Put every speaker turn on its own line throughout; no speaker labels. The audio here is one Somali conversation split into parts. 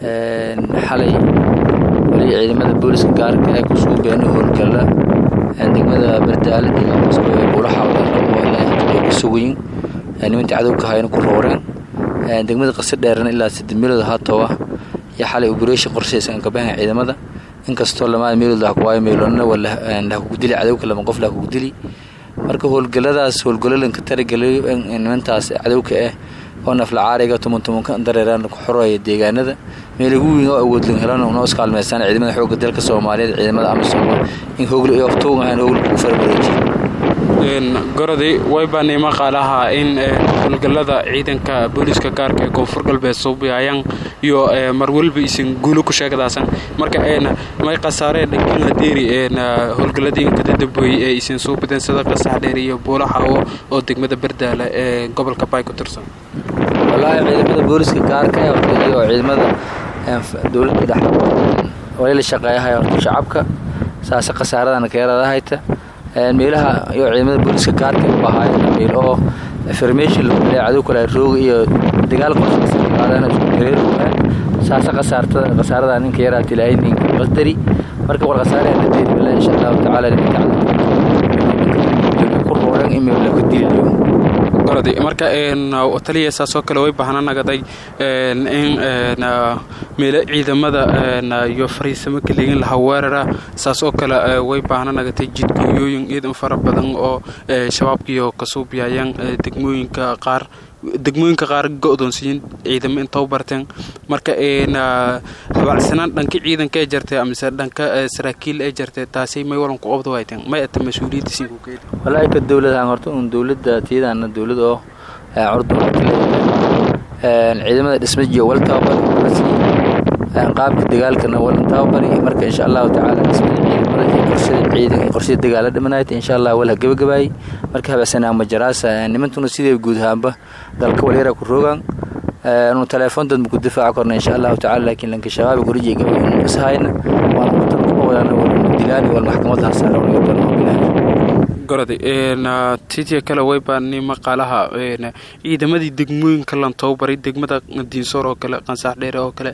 xalay weli ciidamada booliska gaarka ee ku suubeena howlgalla degmada bardaale deegaankaasku ee buulaha ay ku sugayin nimantii cadowka hayna ku rooreen degmada qasi dheerana ilaa saddex meelood haatowa iyo xalay operation qorshaysan kabahan ciidamada inkastoo lamaada meelood lahakuwaayo meelonana lahakugu dili cadowka lama qof lahakugu dili marka howlgalladaas howlgalolanka taragelayo nimantaas cadowka ah oo naflacaariga tumuntumunka dareeraan ku xoraya deegaanada meel ugu weyn oo awoodlan helan noo iskaalmeysaan ciidamada xoogga dalka soomaaliyeed ciidamada amisom in hogl iyo aftuugahan hogl ku farbareejiy
gorodi waybaanay maqaalaha in howlgallada ciidanka booliiska gaarka ee koonfur galbeed suubiyayan iyo marwalba isan guulo ku sheegdaasan marka may khasaaree dhankina deeri howlgalladii kadadabooyey ee isan suubideen sida qasax dheer iyo buulaha oo degmada bardaala ee gobolka baay ku tirsan
wallaahi ciidamada booliiska gaarka iyo ciidamada dowladda dhex wali la shaqeeyahay shacabka saase khasaaradana keeradahayta meelaha iyo ciidamada booliiska gaarka u ahaayeen meel oo information lagu leeya cadow kale rooga iyo dagaal qorshaysan iskudareeroogaan saase khasaartada khasaarada ninka yaraa tilaahay ninka qasdari marka war khasaare la deeri billah insha allahu tacaala nimanka ku rooran in meel lagu diliyo
gorodi marka taliya saasoo kale way baahna nagaday in meelo ciidamada iyo fariisamo kaleegin laha weerara saas oo kale way baahna nagatay jidgooyooyin ciidan fara badan oo shabaabkiiyo kasuubiyayaan degmooyinka qaar degmooyinka qaar go-doonsiyin ciidamo intau barteen marka habacsanaan dhanka ciidanka ee jartay amise dhanka saraakiil ee jartay taasi may walan ku qabda wayteen may ata mas-uuliyadda sii kukeedi
wallaahi ka dowladahan horta un dowladda tiyadaana dowlad oo curdu ciidamada dhismajiyo wal tababar qaabka dagaalkana walan tababari marka insha allahu tacaala dhismada ciidamada iyo qorshada ciidan iyo qorshada dagaala dhimanayta insha allah wala gabagabaayay marka habacsanaa majaraasa nimantuna sidee guud ahaanba dalka walyara ku roogaan nu teleefon dad maku difaaca korna insha allahu tacala laakiin lanka shabaaba gurijiga gabaynu ishayna waana mutan ku qowdana wal dilaani wal maxkamada hasaara walaga balnoogilaahay
gorodi titia kale waybaani maqaalaha ciidamadii degmooyinka lan tababaray degmada diinsoor oo kale qansax dheere oo kale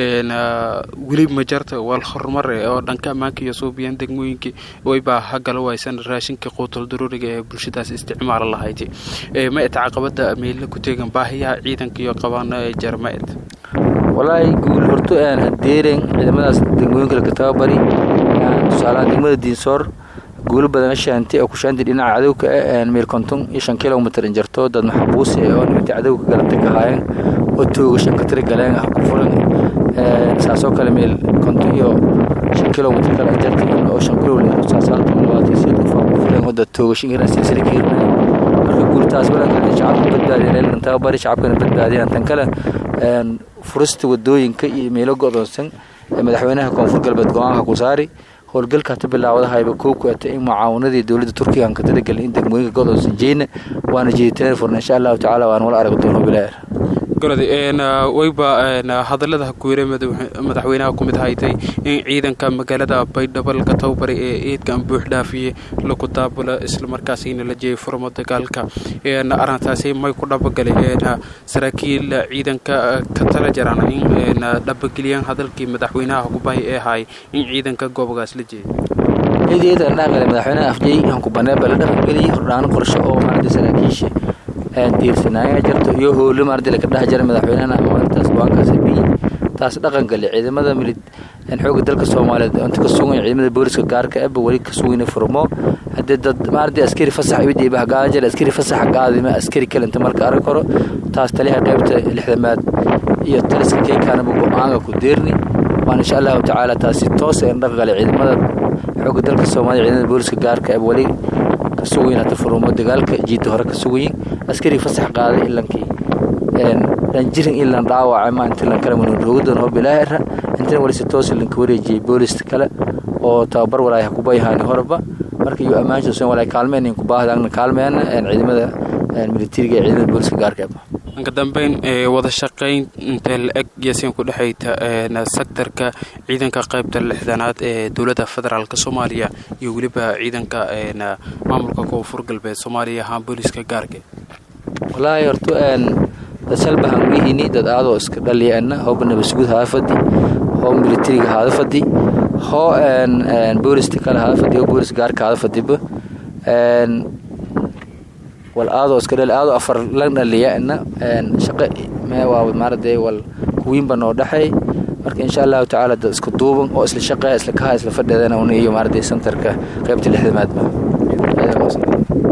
weli majarta wal horumar oo dhanka ammaanka iyo suubiyaan degmooyinkii waybaa hagala waysan raashinka quutal daruuriga ee bulshadaas isticmaala lahayd ma et caqabada meella ku teegan baahiyaha ciidanka iyo qabaano ee jarmaed
walaahi guul horto aan hadeeren ciidamadaas degmooyinka laka tababari tusaalaha degmada diinsoor guulo badan shaanti oo kushaanti dhinaca cadowka ah meel konton iyo shan kilomitr injarto dad maxbuus oo nimantii cadowka galabta ka haayeen oo tooga shan ka tiri galeen ah ku furan saasoo kale meel konton iyo shan kilomitr kale injarta oo shan kilomitr saasaalta labaatan sideed qof ku furan oo dad tooga shan kilomitr silsila ka hirnay marka guultaas walaalka shacabka badbaadiyeen ee tababari shacabkana badbaadiyaan tan kale furista wadooyinka iyo meelo go'doonsan madaxweynaha koonfur galbeed go-aanka ku saari howlgalka hata bilaawdahayba kow ku ata in mucaawanadii dowladda turkiga aan ka talagelin in degmooyinka godoonsan jeyna waana jeeditaan furna insha allahu tacala waan wala arag doono bilaar
gorodi wayba hadallada hakuwere madaxweynaha ku mid haytay in ciidanka magaalada baydhabo laga tababaray ee eedkan buux dhaafiye lagu daabula islamarkaasina la jeeyay furmo dagaalka arrintaasi may ku dhabagalay saraakiil ciidanka ka tala jaraan in dhabageliyaan hadalkii madaxweynaha kubahay ee ahay in ciidanka goobogaas la jeeyay
eedeeda dhaqale madaxweynaha afjay hankubanee baa la dhaqangeliyay hordhaano qorshe oo maaragtay saraakiisha diirsanaayaa jirto iyo howlo maaragtay laka dhex jira madaxweynahana awaartaas go-aankaas bi taas dhaqan gali ciidamada milid xoogga dalka soomaaliyeed inta ka sugan ciidamada booliska gaarka eba weli ka sugayna furmo haddii dad maaragtay askari fasax idiiba hagaadan jira askari fasax gaadima askari kale inta marka arag karo taas taliyaha qaybta lixdamaad iyo taliska keekaanaba go-aanka ku deerni waan insha allahu tacaala taasi toos een dhaqan gali ciidamada xoogga dalka soomaaliya ciidamada booliska gaarka eba weli ka sugayin hata furmo dagaalka jiidda hore ka sugayin askari fasax qaaday ilankii dhanjirin ilan dhaawacay ma inta lan kale manuroogadan oo bilaahira intana wali si toos lanka wareejiyey boolista kale oo tababar walaay kubayahaani horeba marka iyo ammaanshoosan walaay kaalmeen ku baahdaagna kaalmeena ciidamada militariga ee ciidamada booliska gaarka
ka dambeyn wada shaqayn intee la-eg yaasiin ku dhexayta sektarka ciidanka qaybta lixdanaad ee dowladda federaalk soomaaliya iyo weliba ciidanka maamulka koonfur galbeed soomaaliya ahaan booliska gaarka
wallaahi horto dad shalbahan wihini dad aadoo iska dhaliyaana hooba nabasugud haada fadi hoo militariga haada fadi hoo boolista kale haada fadi hoo boolis gaarka haada fadiba wal aadoo iska dhali aadoo afar lan dhaliyaana shaqo waa maarade wal kuwiinba noo dhexay marka insha allahu tacaala dad isku duuban oo isla shaqeeya isla kaha isla fadheedana una iyo maarade santarka qaybta lixdamaadba